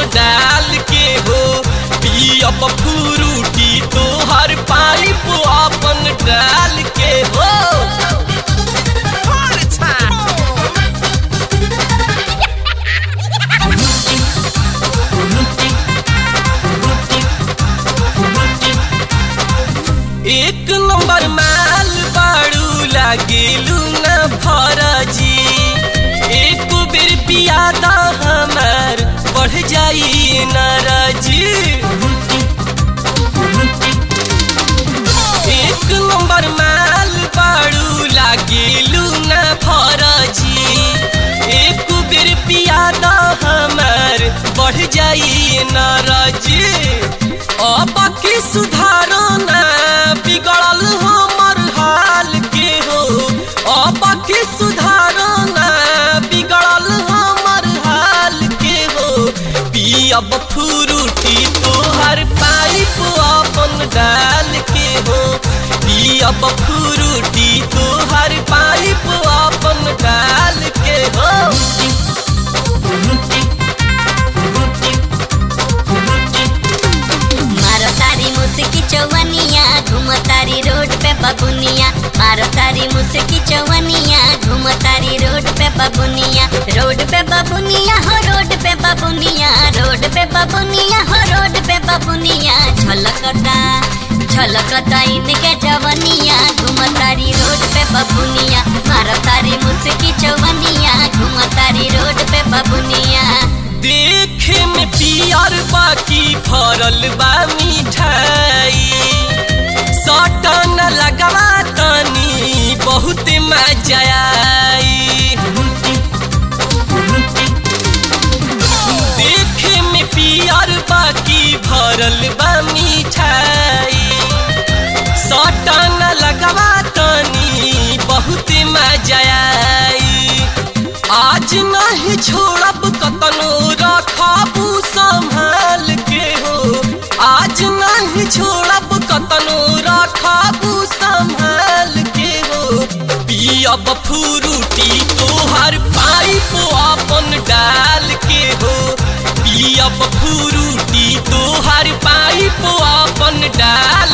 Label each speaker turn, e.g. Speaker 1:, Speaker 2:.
Speaker 1: डाल के हो पियब फ्रूटी तोहर पाइप अपन डाल के हो एक नंबर माल बाड़ू लागेलू न फरजी एक बेर पियादा हमार बढ़ जाई नाराजी एक नंबर माल बाड़ू लागेलू न फरजी एक बेर पियादा हमार बढ़ जाई नाराजी अब की सुधारो ना बिगड़ल हमर हाल के हो अब की सुधारो ना बिगड़ल हमर हाल के हो पियब फ्रूटी तोहर पाइप अपन डाल के हो पियब फ्रूटी तोहर पाइप अपन डाल के हो
Speaker 2: मारो तारी मुस्की चौवनिया घूम तारी रोड पे बबुनिया मारो तारी मुस्की चौवनिया घूम तारी रोड पे बबुनिया रोड पे बबुनिया हो रोड पे बबुनिया रोड पे बबुनिया हो रोड पे बबुनिया झलकता झलकता इनके जवनिया घूम तारी रोड पे बबुनिया मारो तारी मुस्की चौवनिया घूम तारी रोड पे बबुनिया
Speaker 1: देखे में पियर बाकी फरल बा मिठाई सटन लगवा तनी बहुत मजा आई देखे में पियर बाकी भरल बा मिठाई सटन लगवा तनी बहुत मजा आई आज नहीं छोड़ब कतनो रखबू संभाल के हो आज नहीं छोड़ब कतनो रखबू संभाल के हो पियब फ्रूटी तोहर पाइप अपन डाल के हो पियब फ्रूटी तोहर पाइप अपन डाल